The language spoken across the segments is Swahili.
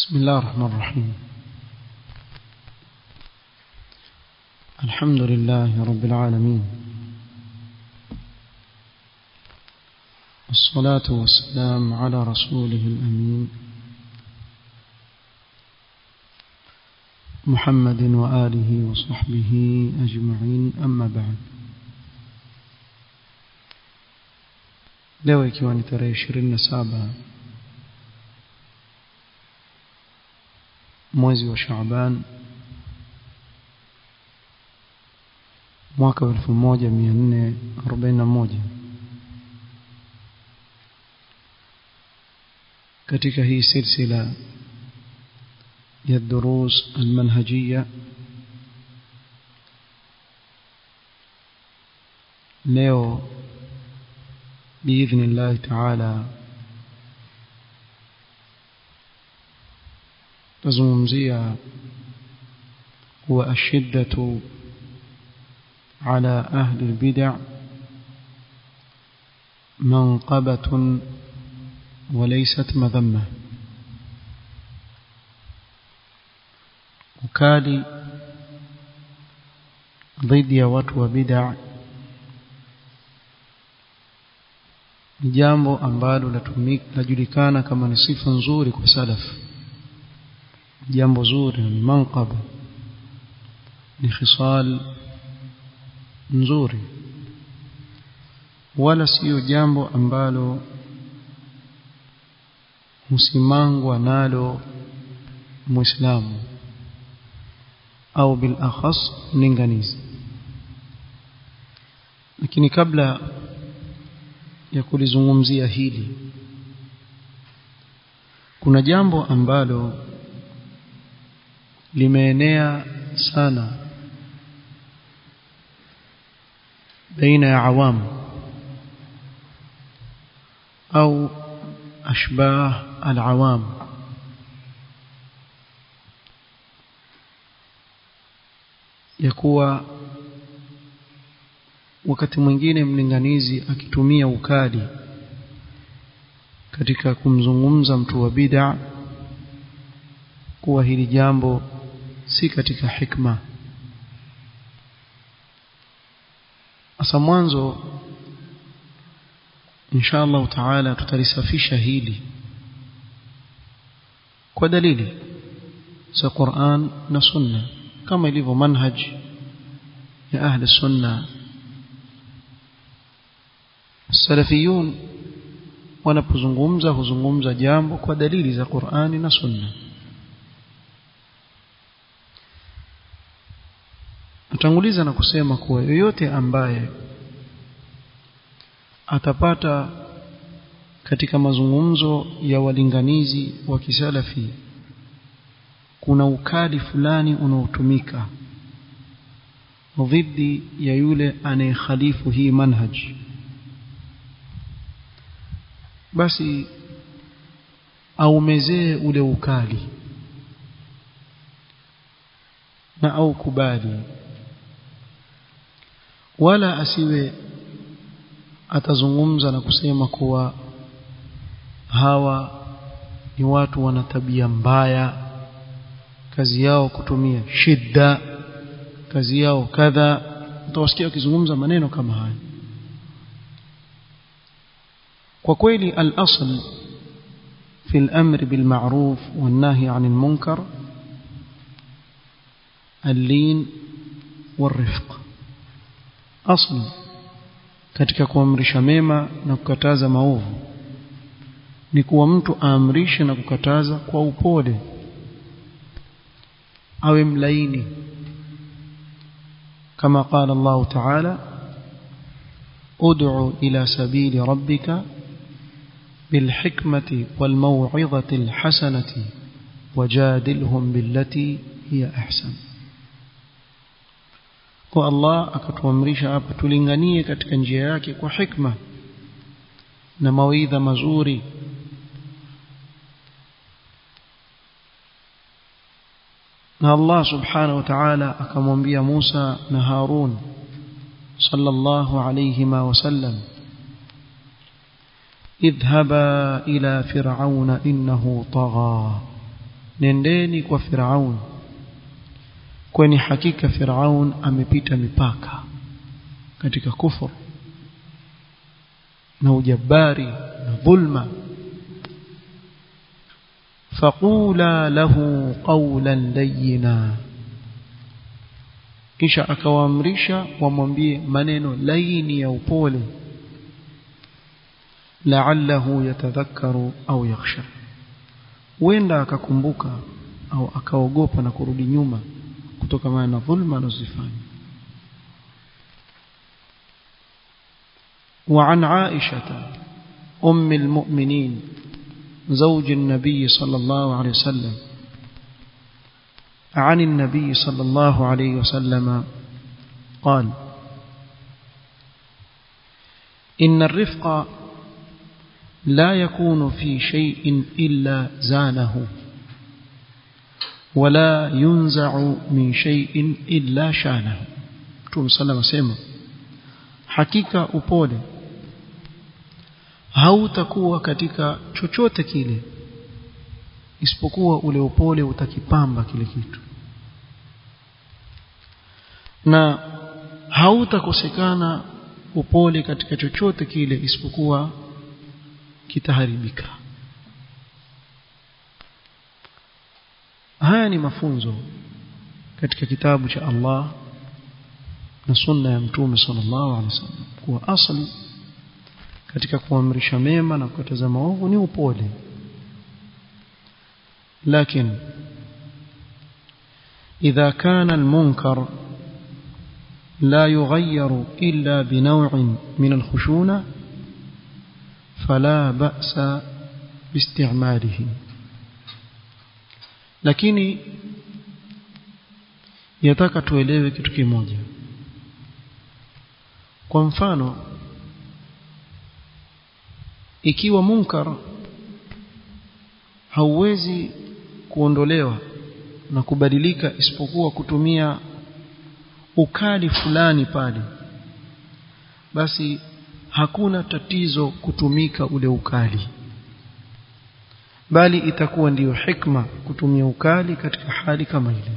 بسم الله الرحمن الرحيم الحمد لله رب العالمين والصلاة والسلام على رسوله الأمين محمد وآله وصحبه أجمعين أما بعد leo ikiwa ni tarehe ishirini na saba mwezi wa Shaaban mwaka wa elfu moja mia nne arobaini na moja katika hii silsila ya durus almanhajiya leo باذن الله تعالى تزمزيا هو الشدة على أهل البدع منقبة وليست مذمة ukali dhidi ya watu wa bid'a ni jambo ambalo lajulikana kama ni sifa nzuri kwa salaf jambo zuri ni manqaba ni khisal nzuri wala sio jambo ambalo husimangwa nalo muislamu au bil akhas linganizi lakini kabla ya kulizungumzia hili kuna jambo ambalo limeenea sana baina ya awamu au ashbah alawam ya kuwa wakati mwingine mlinganizi akitumia ukali katika kumzungumza mtu wa bid'a kuwa hili jambo si katika hikma asa mwanzo insha Allah taala tutalisafisha hili kwa dalili za Qur'an na Sunna kama ilivyo manhaj ya ahli sunna salafiyun wanapozungumza huzungumza jambo kwa dalili za Qur'ani na Sunna natanguliza na kusema kuwa yoyote ambaye atapata katika mazungumzo ya walinganizi wa kisalafi kuna ukali fulani unaotumika dhidi ya yule anayekhalifu hii manhaji basi aumezee ule ukali na au kubali wala asiwe atazungumza na kusema kuwa hawa ni watu wana tabia mbaya kazi yao kutumia shida kazi yao kadha utawasikia wakizungumza maneno kama haya kwa kweli al-asl fi al-amr bil ma'ruf wan nahy 'anil munkar al-lin war-rifq asl katika kuamrisha mema na kukataza maovu ni kuwa mtu aamrishe na kukataza kwa upole awe mlaini kama qala Allah ta'ala ud'u ila sabili rabbika بالحكمة والموعظة الحسنة وجادلهم بالتي هي أحسن kwa Allah akatuamrisha hapa tulinganie katika njia yake kwa hikma na mawaidha mazuri na Allah subhanahu wa ta'ala akamwambia Musa na Harun sallallahu alayhima wasallam اذهبا إلى فرعون إنه طغى nendeni kwa Firaun kwani hakika Firaun amepita mipaka katika kufur na ujabari na dhulma faqula lahu qawlan layyina kisha akawaamrisha wamwambie maneno laini ya upole la'allahu yatadhakkaru au yakhsha huenda akakumbuka au akaogopa na kurudi nyuma kutokana na dhulma anazofanya وعن عائشة أم المؤمنين زوج النبي صلى الله عليه وسلم عن النبي صلى الله عليه وسلم قال إن الرفق لا يكون في شيء إلا زانه ولا ينزع من شيء إلا شانه Mtume sallam asema hakika upole hautakuwa katika chochote kile isipokuwa ule upole utakipamba kile kitu na hautakosekana upole katika chochote kile isipokuwa kitaharibika haya ni mafunzo katika kitabu cha Allah na sunna ya mtume sallallahu alaihi wasallam kuwa asli katika kuamrisha mema na kukataza maovu ni upole lakini إذا كان المنكر لا يغير إلا بنوع من الخشونة فلا بأس باستعماله lakini yataka tuelewe kitu kimoja kwa mfano ikiwa munkar hauwezi kuondolewa na kubadilika isipokuwa kutumia ukali fulani pale basi hakuna tatizo kutumika ule ukali bali itakuwa ndiyo hikma kutumia ukali katika hali kama ile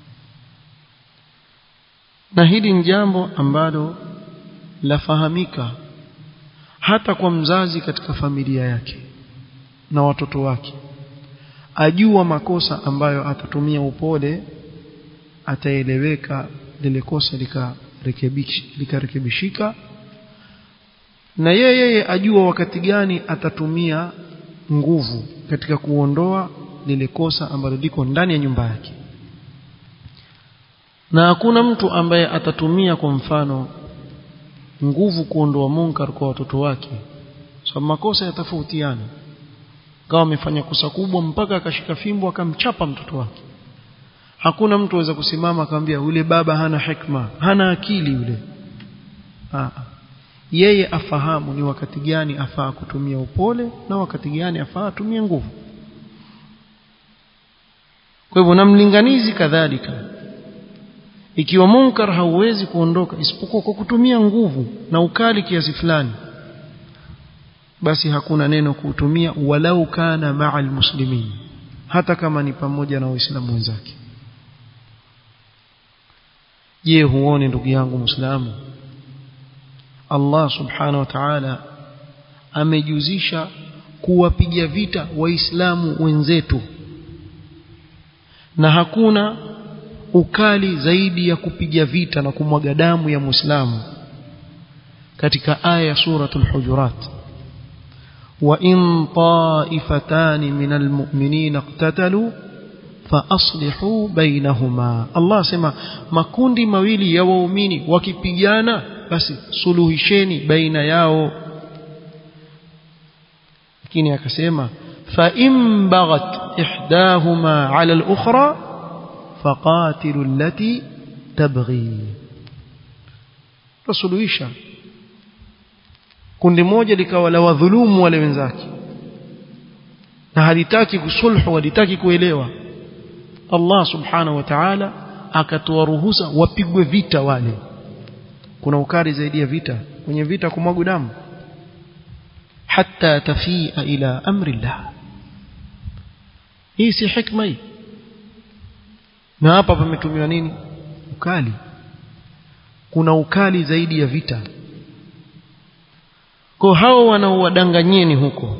na hili ni jambo ambalo lafahamika hata kwa mzazi katika familia yake na watoto wake ajua makosa ambayo atatumia upole ataeleweka lile kosa likarekebishika lika na yeye yeye ajua wakati gani atatumia nguvu katika kuondoa lile kosa ambalo liko ndani ya nyumba yake na hakuna mtu ambaye atatumia kwa mfano nguvu kuondoa munkar kwa watoto wake sababu so, makosa yatafautiana kama amefanya kosa kubwa mpaka akashika fimbo akamchapa mtoto wake hakuna mtu aweza kusimama akamwambia yule baba hana hikma hana akili yule Aa. yeye afahamu ni wakati gani afaa kutumia upole na wakati gani afaa atumie nguvu kwa hivyo na mlinganizi kadhalika ikiwa munkar hauwezi kuondoka isipokuwa kwa kutumia nguvu na ukali kiasi fulani basi hakuna neno kuutumia walau kana ma'al muslimin hata kama ni pamoja na waislamu wenzake je huone ndugu yangu muislamu Allah subhanahu wa ta'ala amejuzisha kuwapiga vita waislamu wenzetu na hakuna ukali zaidi ya kupiga vita na kumwaga damu ya muislamu katika aya ya suratul hujurat wa in ta'ifatan min almu'minina iqtatalu fa aslihu bainahuma Allah sema makundi mawili ya waumini wakipigana basi suluhisheni baina yao lakini akasema fa in baghat ihdahuma 'ala al-ukhra faqatilu allati tabghi tusuluhisha kundi moja likawa la wadhulumu wale wenzake na halitaki kusulhu halitaki kuelewa Allah subhanahu wa ta'ala akatoa ruhusa wapigwe vita wale kuna ukali zaidi ya vita kwenye vita kumwaga damu hatta tafia ila amri Allah hii si hikma hii na hapa pametumiwa nini ukali kuna ukali zaidi ya vita kwa hao wanaowadanganyeni huko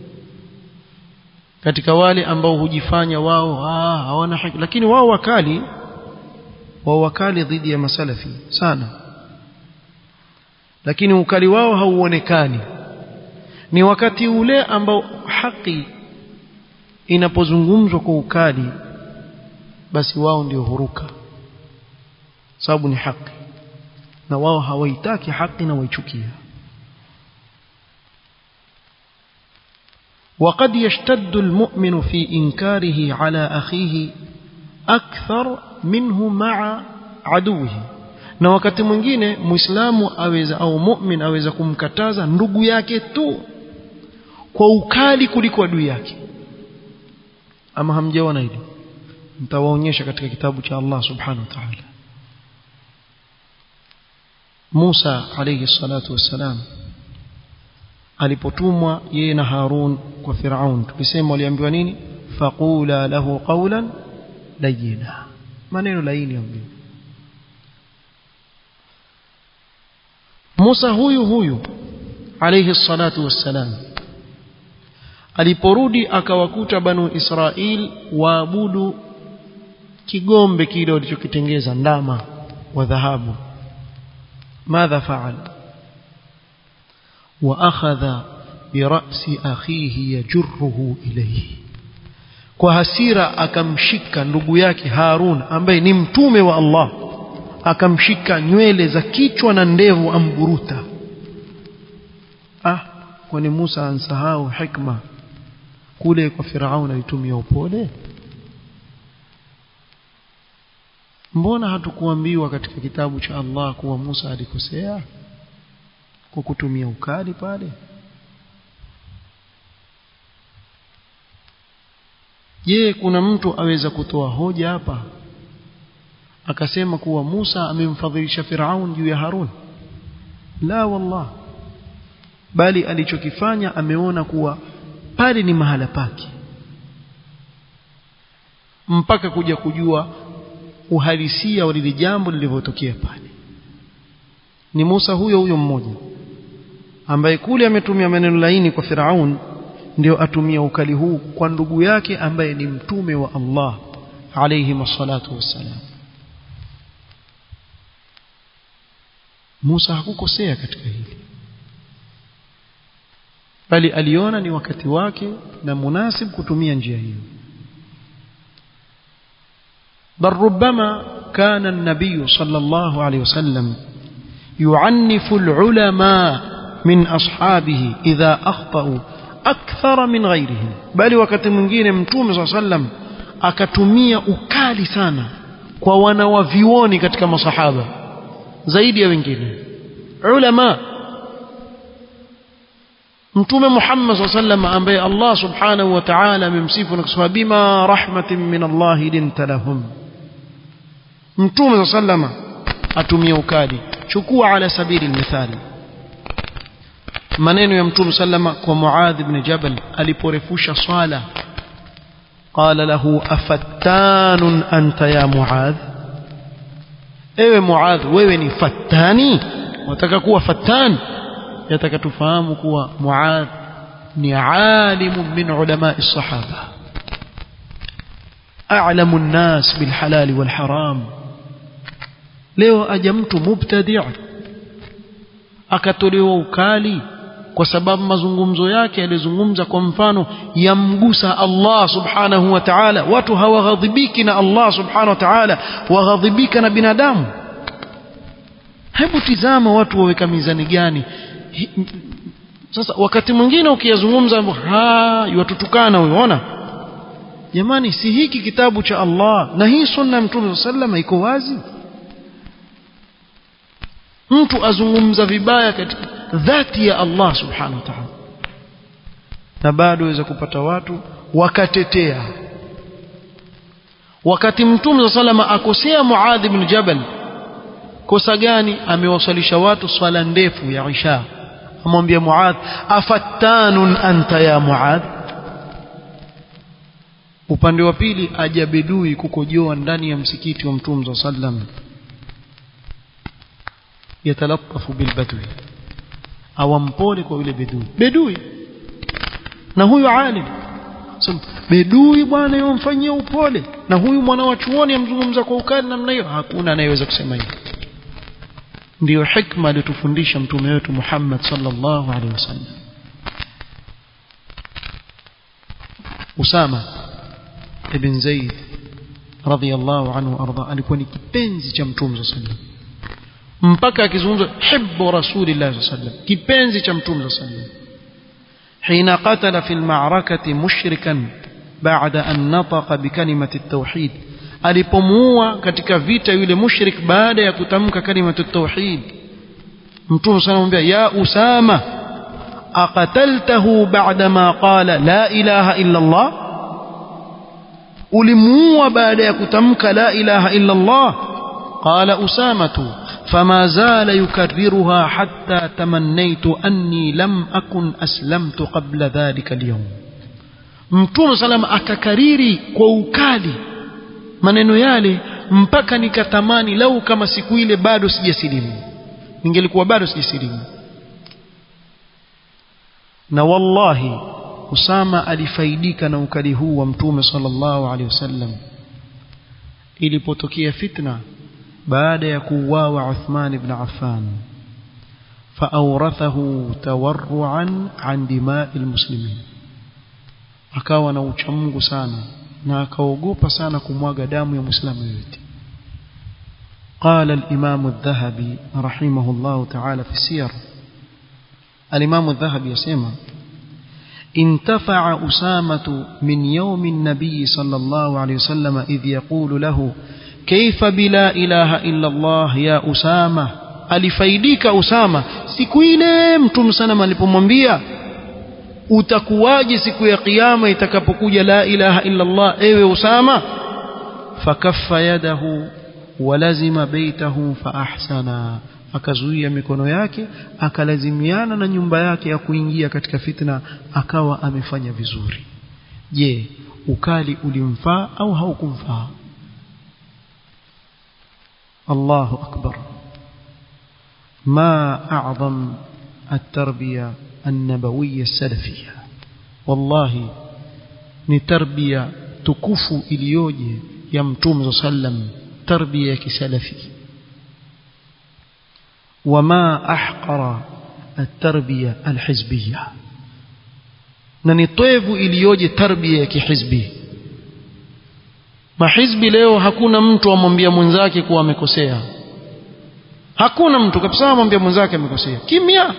katika wale ambao hujifanya wao ah, hawana haki lakini wao wakali wao wakali dhidi ya masalafi sana lakini ukali wao hauonekani ni wakati ule ambao haki inapozungumzwa kwa ukali basi wao ndio huruka sababu ni haki na wao hawaitaki haki na waichukia وقد يشتد المؤمن في إنكاره على أخيه أكثر منه مع عدوه na wakati mwingine muislamu aweza au mu'min aweza kumkataza ndugu yake tu kwa ukali kuliko adui yake ama hamjaona hili nitawaonyesha katika kitabu cha Allah subhanahu wa ta'ala Musa alayhi salatu wassalam alipotumwa yeye na Harun kwa Firaun tulisema waliambiwa nini faqula lahu qawlan layyina maneno laini ambiwa Musa huyu huyu alayhi salatu wassalam aliporudi akawakuta banu Israil waabudu kigombe kile walichokitengeza ndama wa dhahabu madha faala واخذ براس اخيه يجره اليه kwa hasira akamshika ndugu yake Harun ambaye ni mtume wa Allah akamshika nywele za kichwa na ndevu amburuta ah kwani Musa ansahau hikma kule kwa Firaun alitumia upole mbona hatukuambiwa katika kitabu cha Allah kuwa Musa alikosea kwa kutumia ukali pale je kuna mtu aweza kutoa hoja hapa akasema kuwa Musa amemfadhilisha Firaun juu ya Harun la wallah bali alichokifanya ameona kuwa pale ni mahala pake mpaka kuja kujua uhalisia wa lile jambo lilivyotokea pale ni Musa huyo huyo mmoja ambaye kule ametumia maneno laini kwa Firaun ndio atumia ukali huu kwa ndugu yake ambaye ni mtume wa Allah alayhi masallatu wassalam Musa hakukosea katika hili bali aliona ni wakati wake na munasib kutumia njia hiyo بل ربما كان النبي صلى الله عليه وسلم يعنف العلماء من أصحابه إذا أخطأوا أكثر من غيرهم بل وقت mwingine mtume صلى الله عليه وسلم akatumia ukali sana kwa wanawavioni katika masahaba zaidi ya wengine ulama mtume Muhammad صلى الله عليه وسلم ambaye Allah subhanahu wa ta'ala amemsifu na kusema bima rahmatin min Allah linta lahum mtume صلى الله عليه وسلم atumia ukali chukua ala sabili mithali maneno ya mtume sallama kwa Muadh ibn Jabal aliporefusha swala qala lahu afattanun anta ya Muadh ewe Muadh wewe ni fattani wataka kuwa fattan yataka tufahamu kuwa Muadh ni alimu min ulama as-sahaba a'lamu an-nas bil halal wal haram leo aja mtu mubtadi' akatolewa ukali kwa sababu mazungumzo yake yalizungumza kwa mfano yamgusa Allah subhanahu wa ta'ala watu hawaghadhibiki na Allah subhanahu wa ta'ala waghadhibika na binadamu hebu tizama watu waweka mizani gani sasa wakati mwingine ukiyazungumza ha yatutukana unaona jamani si hiki kitabu cha Allah na hii sunna ya mtume sallallahu iko wazi mtu azungumza vibaya katika dhati ya Allah subhanahu wa ta'ala na bado waweza kupata watu wakatetea wakati mtume salama akosea Muadh ibn Jabal kosa gani amewasalisha watu swala ndefu ya Isha amwambia Muadh afattanun anta ya Muadh upande wa pili aja bedui kukojoa ndani ya msikiti wa mtume sallam yatalattafu bilbadwi awampole kwa yule bedui bedui na huyu alim so, bedui bwana yomfanyia upole na huyu mwana wa chuoni amzungumza kwa ukali namna hiyo hakuna anayeweza kusema hivyo ndiyo hikma aliyotufundisha mtume wetu Muhammad sallallahu alaihi wasallam Usama ibn Zaid radhiyallahu anhu arda alikuwa ni kipenzi cha mtume sallallahu alaihi wasallam mpaka akizungumza hibbu rasulillah sallallahu alaihi wasallam kipenzi cha mtume sallallahu alaihi wasallam حين قتل في المعركة مشركا بعد أن نطق بكلمة التوحيد alipomuua katika vita yule mushrik baada ya kutamka kalimatu tauhid mtume sana anamwambia ya usama aqataltahu ba'da ma qala la ilaha illa allah ulimuua baada ya kutamka la ilaha illa allah qala usamatu فما زال يكررها حتى تمنيت أني لم أكن أسلمت قبل ذلك اليوم mtume salam akakariri kwa ukali maneno yale mpaka nikatamani lau kama siku ile bado sijasilimu ningelikuwa bado sijasilimu na wallahi Usama alifaidika na ukali huu wa mtume sallallahu alaihi wasallam ilipotokea fitna baada ya kuuawa Uthman ibn Affan فأورثه تورعا عن دماء المسلمين akawa na uchamungu sana na akaogopa sana kumwaga damu ya muislamu yote قال الإمام الذهبي رحمه الله تعالى في السير الإمام الذهبي يسمى انتفع أسامة من يوم النبي صلى الله عليه وسلم إذ يقول له كيف بلا إله إلا الله يا أسامة alifaidika Usama siku ile mtume sana alipomwambia utakuwaje siku ya kiyama itakapokuja la ilaha illa Allah ewe Usama fakaffa yadahu walazima baitahu faahsana akazuia mikono yake akalazimiana na nyumba yake ya kuingia katika fitna akawa amefanya vizuri je ukali ulimfaa au haukumfaa Allahu akbar ما أعظم التربية النبوية السلفية والله نتربية تكفو إليوجي يمتوم صلى الله عليه وسلم تربية كسلفي وما أحقر التربية الحزبية ننطيف إليوجي تربية كحزبي mahizbi leo hakuna mtu amwambia mwenzake kuwa amekosea hakuna mtu kabisa amwambia mwenzake amekosea kimya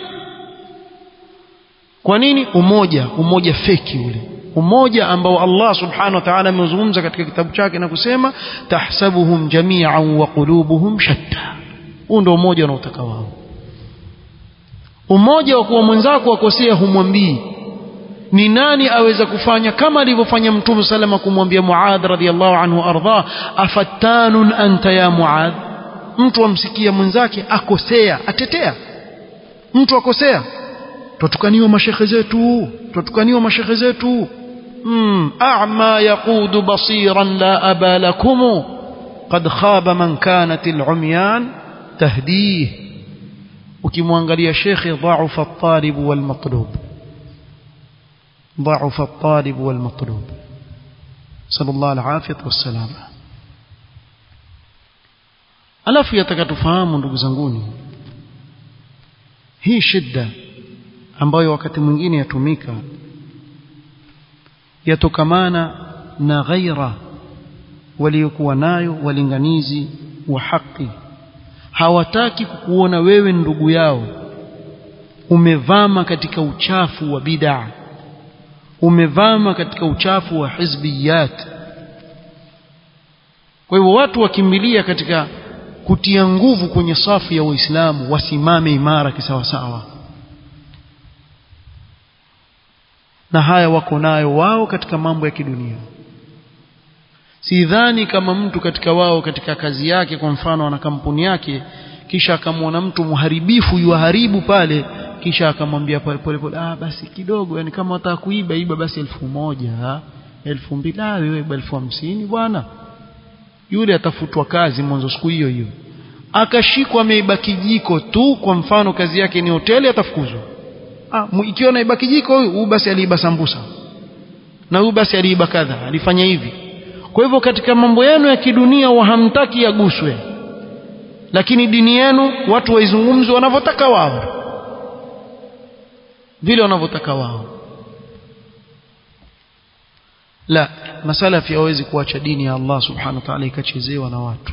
kwa nini umoja umoja feki ule umoja ambao Allah subhanahu wa ta'ala ameuzungumza katika kitabu chake na kusema tahsabuhum jami'an wa qulubuhum shatta huu ndio umoja unaotaka wao umoja wa kuwa mwenzako akosea humwambii ni nani aweza kufanya kama alivyofanya mtume salama kumwambia Muadh radhiallahu anhu ardha afattanun anta ya Muadh mtu amsikia mwenzake akosea atetea mtu akosea tutukaniwa mashekhe zetu tutukaniwa mashekhe zetu mm a'ma yaqudu basiran la aba lakum qad khaba man kanat al-umyan tahdih ukimwangalia shekhe dha'afa at-talib wal matlub ضعف الطالب والمطلوب صلى الله العافية والسلامة alafu yataka tufahamu ndugu zanguni hii shida ambayo wakati mwingine yatumika yatokamana na ghaira waliokuwa nayo walinganizi wa haki hawataki kukuona wewe ndugu yao umevama katika uchafu wa bid'a umevama katika uchafu wa hizbiyat kwa hivyo watu wakimbilia katika kutia nguvu kwenye safu ya waislamu wasimame imara kisawasawa na haya wako nayo wao katika mambo ya kidunia sidhani kama mtu katika wao katika kazi yake kwa mfano ana kampuni yake kisha akamwona mtu muharibifu yuharibu pale kisha akamwambia pole pole pole ah basi kidogo yani kama wataka kuiba iba basi elfu moja elfu mbili ah wewe elfu hamsini bwana yule atafutwa kazi mwanzo siku hiyo hiyo akashikwa ameiba kijiko tu kwa mfano kazi yake ni hoteli atafukuzwa ah ikiwa naiba kijiko huyu huyu basi aliiba sambusa na huyu basi aliiba kadha alifanya hivi kwa hivyo katika mambo yenu ya kidunia wahamtaki yaguswe lakini dini yenu watu waizungumze wanavyotaka wao vile wanavyotaka wao la masalafi hawezi kuacha dini ya Allah subhanahu wa ta'ala ikachezewa na watu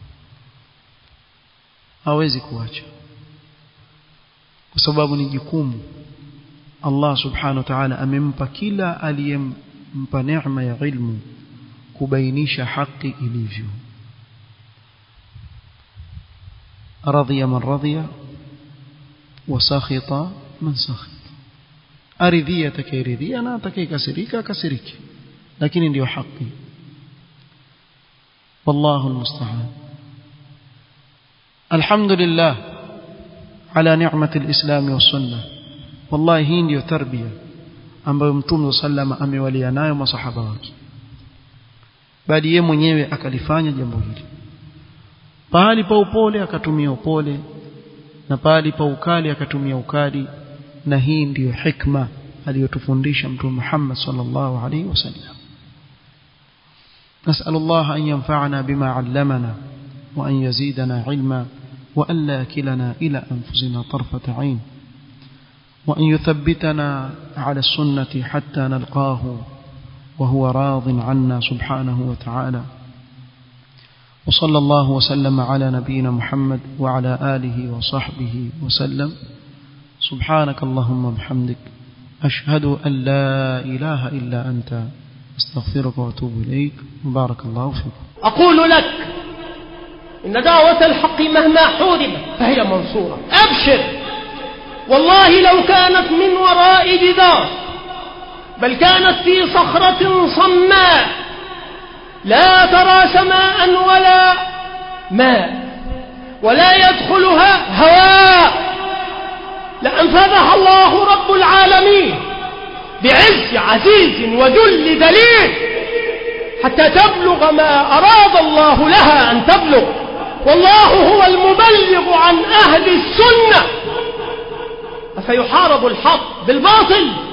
hawezi kuacha kwa sababu ni jukumu Allah subhanahu wa ta'ala amempa kila aliyempa neema ya ilmu kubainisha haki ilivyo radhiya man radhiya wa sakhita man sakhita aridhia atakayeridhia na atakayekasirika akasiriki lakini ndio haki wallahu almusta'an alhamdulillah ala ni'mati alislam wa sunnah wallahi hii ndio tarbia ambayo mtume sallama amewalia nayo masahaba wake bali yeye mwenyewe akalifanya jambo hili pahali pa upole akatumia upole na pahali pa ukali akatumia ukali na hii ndiyo hikma aliyotufundisha mtume Muhammad sallallahu alaihi wasallam نسأل الله أن ينفعنا بما علمنا وأن يزيدنا علما وأن لا كلنا إلى أنفسنا طرفة عين وأن يثبتنا على السنة حتى نلقاه وهو راض عنا سبحانه وتعالى وصلى الله وسلم على نبينا محمد وعلى آله وصحبه وسلم سبحانك اللهم وبحمدك أشهد أن لا إله إلا أنت استغفرك واتوب إليك وبارك الله فيك أقول لك إن دعوة الحق مهما حوربت فهي منصورة أبشر والله لو كانت من وراء جدار بل كانت في صخرة صماء لا ترى سماء ولا ماء ولا يدخلها هواء لأنفذها الله رب العالمين بعز عزيز وذل دليل حتى تبلغ ما أراد الله لها أن تبلغ والله هو المبلغ عن أهل السنة أفيحارب الحق بالباطل